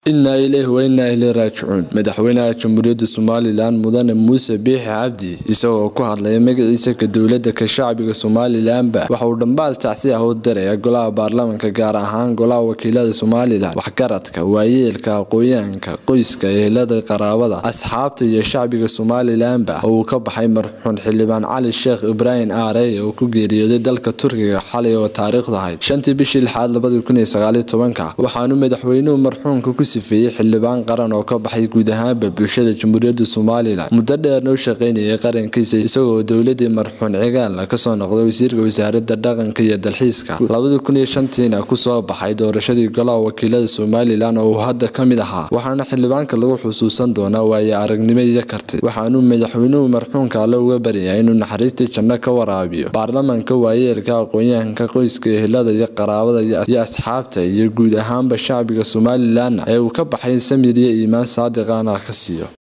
innaa ileyhi wa innaa ileyhi raajicuun madaxweynaha jamhuuriyadda somalilan mudane muuse biixi cabdi isagoo ku hadlaya magaciisa ka dowladda ka shacbiga somalilanba waxa uu dhambaal tacsi ah u diraya golaha baarlamaanka gaar ahaan golaha wakiilada somalilan waxgaradka waayeelka aqooyaanka qoyska ehelada qaraabada asxaabta iyo shacbiga somalilanba oo uu ka baxay marxuun xildhibaan cali sheekh ibraahim aarey oo ku geeriyooday dalka turkiga xalay oo taariikhdu ahayd shantii bishii lixaad labadii kun iyo sagaaliyo tobanka waxaanu madaxweynuhu marxuunka ku sifeeyey xildhibaan qaran oo ka baxay guud ahaanba bulshada jamhuuriyadda somalilan muddo dheerna u shaqaynayay qarankiisa isagoo dowladii marxuun cigaalna kasoo noqday wasiirka wasaaradda dhaqanka iyo dalxiiska labadii kun iyo shantiina kusoo baxay doorashadii golaha wakiilada somalilan oo uu hadda ka mid ahaa waxaana xildhibaanka lagu xusuusan doonaa waaye aragnimo iyo karti waxaanuu madaxweynuhu marxuunka alle uga baryayaa inuu naxariistii janno ka waraabiyo baarlamaanka waayeelka aqoonyahanka qoyska ehelada iyo qaraabada iyo asxaabta iyo guud ahaanba shacbiga somalilanna ee uu ka baxay samir iyo iimaan saadiqana ka siiyo